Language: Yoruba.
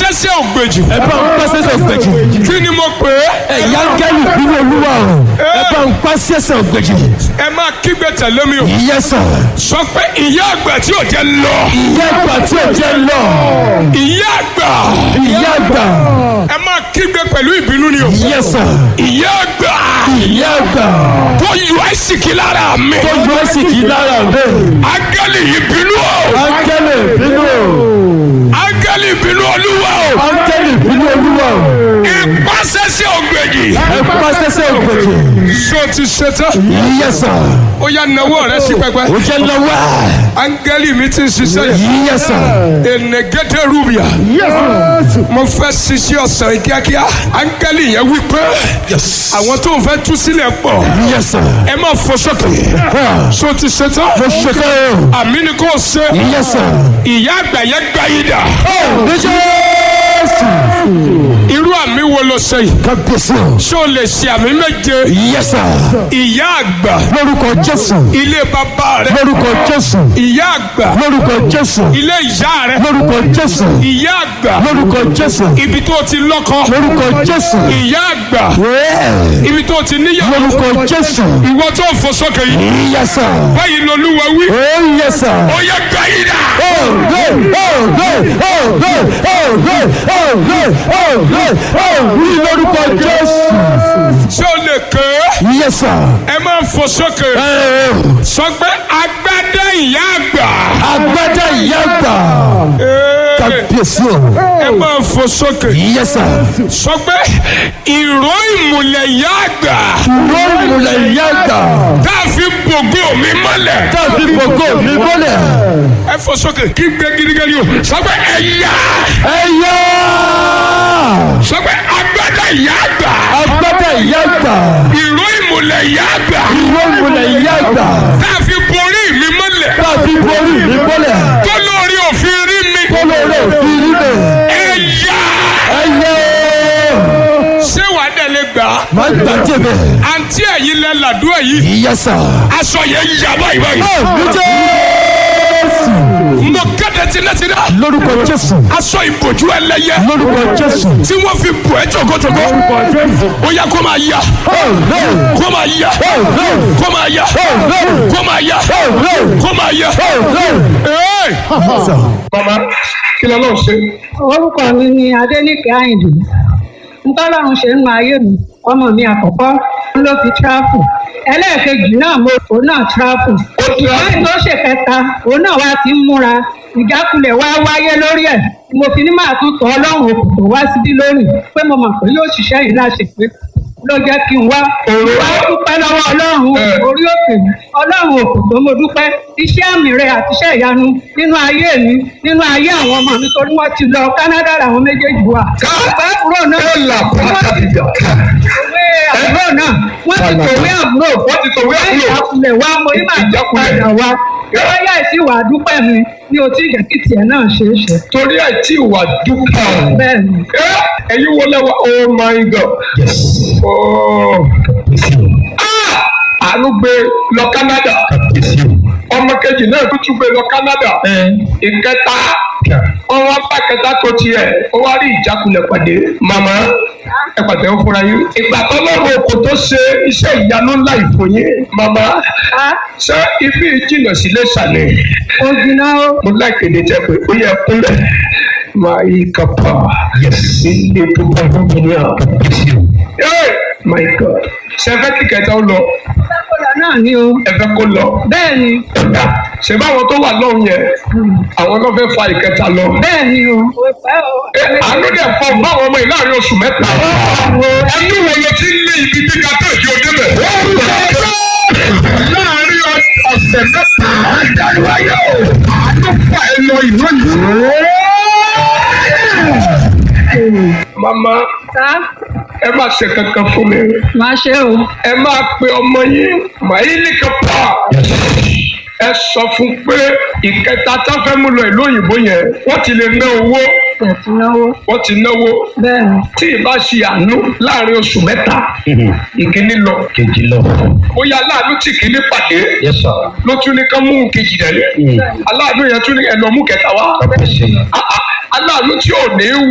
sẹ́sẹ́ ògbèjì. ẹ bá ń pa sẹ́sẹ̀ ògbèjì. kí ni mo pè é. ẹ̀yà gẹ́lì bínú olúwa o. ẹ bá ń pa sẹ́sẹ̀ ògbèjì. ẹ máa kígbe tẹ̀lé mi o. yes sir. sọ pé ìyá àgbà tí ò jẹ́ lọ. ìyá àgbà tí ò jẹ́ lọ. ìyá àgbà. ìyá àgbà. ẹ máa kígbe pẹ̀lú ìbínú ni o. yes sir. ìyá àgbà. ìyá àgbà. tó yọ àìsíkí lára mi. tó yọ ẹsì kì í lára mi. áńgẹ́lì ìbínú o. áńgẹ́lì bínú o. áńgẹ́lì ìbínú olúwa o. áńgẹ́lì bínú olúwa o. ipa sẹ́sẹ́ ògbèjì. ẹ pa sẹ́sẹ̀ ògbèjì. ṣé o ti ṣe tán. yes sir. ó yá nawọ́ rẹ sí pẹpẹ. ó jẹ́ lọ́wọ́. áńgẹ́lì mi ti ń ṣiṣẹ́ yìí. yes sir. enegede rubia. mo fẹ́ ṣiṣẹ́ ọ̀sán yìí kíákíá. áńgẹ́lì yẹn wí pé àwọn tó ń fẹ́ tú sílẹ̀ pọ̀. yes sir. ẹ máa fò sókè. ṣé o ti ṣe tán. mo ṣe kẹ́ o. àmì ni kò ṣe. yes sir. ìyá àgbà yẹn gbá yìí dà. ní jésù. irú àmì wo ló ṣe yìí. kábíyèsí o. ṣé o lè ṣe àmì méje. yes sir. ìyá àgbà. lórúkọ jésù. ilé bàbá rẹ. lórúkọ jésù. ìyá àgbà. lórúkọ jésù. ilé ìyá rẹ. lórúkọ jésù. ìyá àgbà. lórúkọ jésù. ibi tó ti lọ́kọ. lórúkọ jésù. ìyá àgbà. Yeah. ibi tó ti níyàwó. lórúkọ jésù. ìwọ tó ń fò sókè yìí. yes sir. báyìí lolúwa wí. oh yes sir. ó yẹ gbá yìí dà. Oh, hey, oh, hey, oh, hey, oh, hey, oh, hey, oh, hey, oh, ní lórúkọ jésù. ṣé o lè ké. yes sir. ẹ máa ń fò sókè. Eh, sọ pé agbádá ìyá àgbà. agbádá ìyá àgbà. Ee, kábíyèsí o. ẹ máa ń fò sókè. yes sir. sọ pé ìró ìmùlẹ̀ ìyá àgbà. lórí ìmùlẹ̀ ìyá àgbà. tá a fi bògó mi mọ́lẹ̀. tàbí gbogbo mi bọ́lẹ̀. ẹ fò sókè kí gbé gidigidi o. sọ pé ẹ̀yà. ẹ yá. sọ pé agbádá ìyá àgbà. agbádá ìyá àgbà. ìró ìmùlẹ̀ ìyá àgbà. ìwé ìmùlẹ̀ ìyá àgbà. tá a fi borí mi mọ́lẹ̀. tàbí borí mi bọ́lẹ̀. tó lórí òfin rí mi. kólóró òfin níbẹ̀. ẹ̀yà. ẹ yá. ṣé wàá dẹ̀lé gbà á. má gbà tèmi. àǹtí ẹ̀yin lẹ làdúrà yìí. yes sir. aṣọ yẹn yà báyìí báyìí. ní jésù. mo kéde tinátiná. lórúkọ jésù. aṣọ ìbòjú ẹlẹ́yẹ. lórúkọ jésù. tí wọ́n fi bò ẹ́ jọ̀gọ́jọ̀gọ́. ó yá kó máa yá. Oh, no. kó máa yá. Oh, no. kó máa yá. Oh, no. kó máa yá. Oh, no. kó máa yá. Oh, no. Ee! Sir. mama kí ló lọ́ọ́ ṣe. orúkọ mi ni adéníkẹ́ àyìndé ntọ́lọ́run ṣe nínú ayé mi ọmọ mi àkọ́kọ́ ló fi tíráfù ẹlẹ́ẹ̀kejì náà mo òun náà tíráfù lẹ́yìn tó ṣe kẹta òun náà wá ti ń múra ìjákulẹ̀ wá wáyé lórí ẹ̀ mo fi ní máa tún tọ́ ọlọ́run òkùnkùn wá síbí lónìí pé mo mọ̀ pé yóò ṣiṣẹ́ yìí láṣẹ pé ló jẹ́ kí n wá wá dúpẹ́ lọ́wọ́ ọlọ́run orí òkè mi ọlọ́run òkùnkùn mo dúpẹ́ iṣẹ́ àmì rẹ àti iṣẹ́ ìyanu nínú ayé mi nínú ayé àwọn ọmọ mi torí wọ́n ti lọ Canada làwọn méjèèjì wà. ọ̀pẹ́ àbúrò náà òwe àbúrò náà wọ́n ti tòwé àbúrò wọ́n ti tòwé àbúrò. ìjákulẹ̀ wa mo ní màá jẹ́ padà wá lọ́yà ìsì wà dúpẹ́ mi ní o tí ìjẹ́ kí tiẹ̀ náà ṣe é ṣe. torí ẹ̀ tí wà dúpọ̀. bẹ́ẹ̀ ni Ẹ́, ẹ̀yin wọlé wa oh my god. Oh. Ah! àánú gbé lọ Canada ọmọ kejì náà tó tún gbé lọ Canada ìkẹta ọwọ́ bá kẹta tó tiẹ̀ ó wá rí ìjákulẹ̀ pàdé màmá ẹ pàtẹ ń fúnra yín ìgbà tó lọ́rùn kò tó ṣe iṣẹ́ ìyanu ńlá ìfòyín màmá a ṣé ibi ìjìnà sílé ṣàlẹ̀ ó jiná ó mo láìkéde jẹ pé ó yẹ kúnlẹ̀ máa yí kápá ilé tó bá fún mi ní àwọn. my god ṣe fẹ́ kí kẹta ó lọ sákòlá náà ni o ẹ fẹ́ kó lọ bẹ́ẹ̀ ni ọ̀dà ṣe báwọn tó wà lọ́hùn yẹn àwọn náà fẹ́ fa ìkẹta lọ. bẹ́ẹ̀ ni o. ó pẹ́ o. ẹ àánú dẹ̀ fọ báwọn ọmọ yìí láàrin oṣù mẹ́ta. ẹnu wẹ̀yẹ tí ń lé ibi gíga tó ìdí òde bẹ̀. láàrin ọ̀sẹ̀ mẹ́ta àdàlù ayé o àánú fà ẹ lọ ìlú yìí. mama sá ẹ má ṣe kankan fún mi máa ṣe o. ẹ máa pe ọmọ yín màílì kápá ẹ sọ fún pé ìkẹta tá fẹ́ mú lọ ìlú òyìnbó yẹn wọ́n ti lè ná owó ẹ̀tún náwó. wọ́n ti náwó bẹ́ẹ̀ ni. tí ìbá ṣe àánú láàrin oṣù mẹ́ta ìkíní lọ kejì lọ. bóyá aláàánú tí kìíní pàdé yes sir. ló tún ní ká mú kejì rẹ̀ aláàánú yẹn tún ní ẹ lọ mú kẹta wá kábíyèsí. Ah, ah, aláàánú tí ò ní